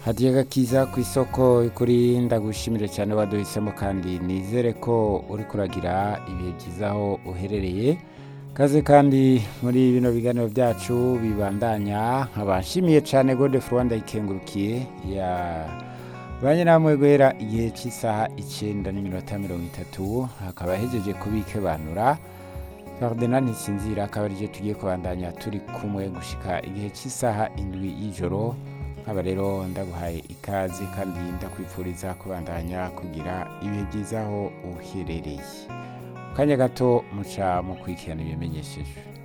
hadiye gakiza ku isoko kuri ndagushimire cyane waduhisemo kandi nizere ko uri kuragira ibihe byiza aho uherereye kaze kandi muri bino biganiro byacu bibandanya nkabashimiye cyane gode rwanda ikengurukiye ya banye namwe guhera igihe cy'isaha icyenda n'iminota mirongo itatu hakaba hejeje kubikebanura Ferdinand Ntisinzira akaba arije tugiye kubandanya turi kumwe gushika igihe cy'isaha indwi y'ijoro nkaba rero ndaguhaye ikaze kandi ndakwifuriza kubandanya kugira ibihe byiza aho uherereye mu kanya gato muca mu kwikirana ibimenyesheje